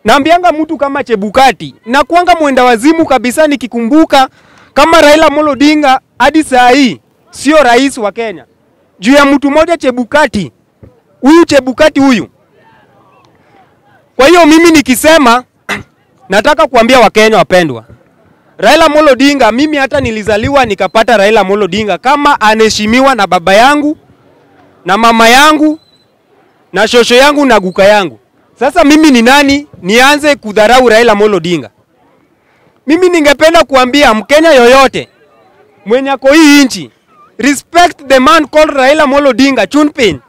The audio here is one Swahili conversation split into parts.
naambianga mtu kama Chebukati na kuanga mwenda wazimu kabisa, nikikumbuka kama Raila Amolo Odinga hadi saa hii sio rais wa Kenya juu ya mtu mmoja Chebukati. Huyu Chebukati huyu. Kwa hiyo mimi nikisema nataka kuambia Wakenya wapendwa, Raila Amolo Odinga, mimi hata nilizaliwa nikapata Raila Amolo Odinga kama anaheshimiwa na baba yangu na mama yangu na shosho yangu na guka yangu. Sasa mimi ni nani nianze kudharau Raila Amolo Odinga? Mimi ningependa kuambia Mkenya yoyote mwenye ako hii nchi, respect the man called Raila Amolo Odinga Chunpin.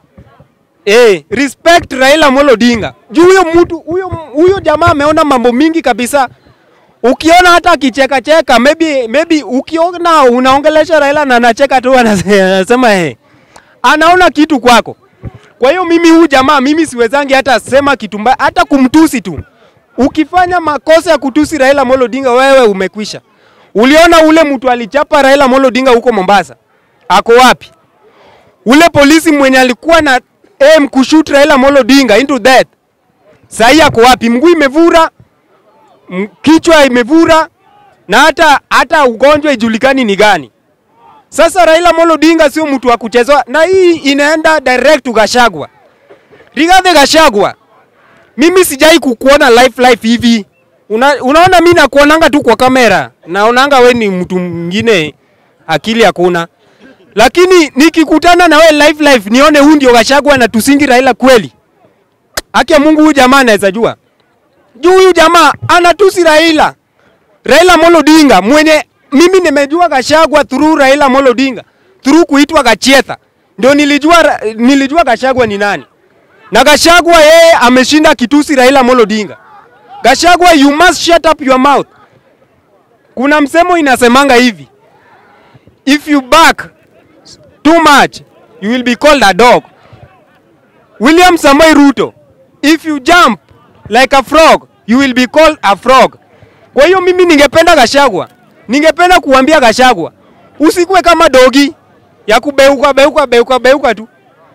Eh, respect Raila Amolo Odinga. Juu huyo mtu huyo huyo jamaa ameona mambo mingi kabisa. Ukiona hata akicheka cheka, maybe maybe ukiona unaongelesha Raila na anacheka tu anasema eh, anaona kitu kwako. Kwa hiyo mimi huyu jamaa mimi siwezangi hata sema kitu mbaya, hata kumtusi tu. Ukifanya makosa ya kutusi Raila Amolo Odinga, wewe umekwisha. Uliona ule mtu alichapa Raila Amolo Odinga huko Mombasa, ako wapi? Ule polisi mwenye alikuwa na aim kushoot Raila Amolo Odinga into death, sahii ako wapi? Mguu imevura, m- kichwa imevura, na hata hata ugonjwa ijulikani ni gani. Sasa Raila Amolo Odinga sio mtu wa kuchezwa, na hii inaenda direct to Gachagua. Rigathi Gachagua, mimi sijai kukuona live live hivi. Una, unaona mimi nakuonanga tu kwa kamera, naonanga we ni mtu mwingine, akili hakuna. Lakini nikikutana na we live live, nione huyu ndio Gachagua na tusingi Raila kweli, haki ya Mungu, huyu jamaa anaweza jua juu huyu jamaa anatusi Raila. Raila Amolo Odinga mwenye mimi nimejua Gachagua through Raila Amolo Odinga through kuitwa Gachietha, ndio nilijua Ra- nilijua Gachagua ni nani, na Gachagua yeye ameshinda kitusi Raila Amolo Odinga. Gachagua, you must shut up your mouth. Kuna msemo inasemanga hivi, if you bark too much you will be called a dog. William Samoei Ruto, if you jump like a frog you will be called a frog. Kwa hiyo mimi ningependa Gachagua, ningependa kuambia Gachagua, usikuwe kama dogi ya kubeuka beuka beuka beuka tu.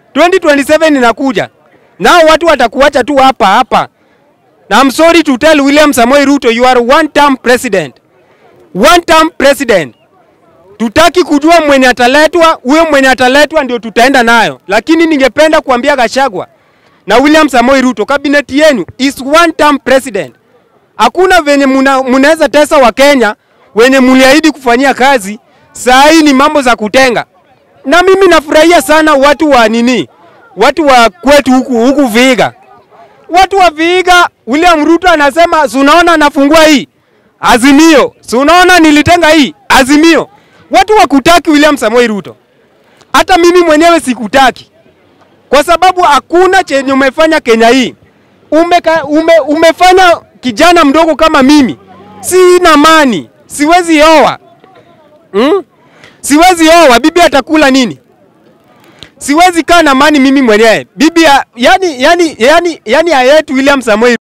2027 inakuja, nao watu watakuacha tu hapa hapa. Na I'm sorry to tell William Samoei Ruto, you are one term president, one term president. Tutaki kujua mwenye ataletwa, huyo mwenye ataletwa ndio tutaenda nayo, lakini ningependa kuambia Gachagua na William Samoei Ruto, kabineti yenu is one term president. Hakuna venye muna- munaweza tesa wa Kenya wenye muliahidi kufanyia kazi, saa hii ni mambo za kutenga. Na mimi nafurahia sana watu wa nini, watu wa kwetu huku huku Vihiga, watu wa Vihiga. William Ruto anasema si unaona anafungua hii Azimio, si unaona nilitenga hii Azimio. Watu wakutaki William Samoei Ruto, hata mimi mwenyewe sikutaki kwa sababu hakuna chenye umefanya Kenya hii. Umeka, ume, umefanya kijana mdogo kama mimi, sina mani, siwezi oa hmm? Siwezi oa, bibi atakula nini? Siwezi kaa na mani mimi mwenyewe bibi ya, yani, yani, yani, yani hayeti William Samoei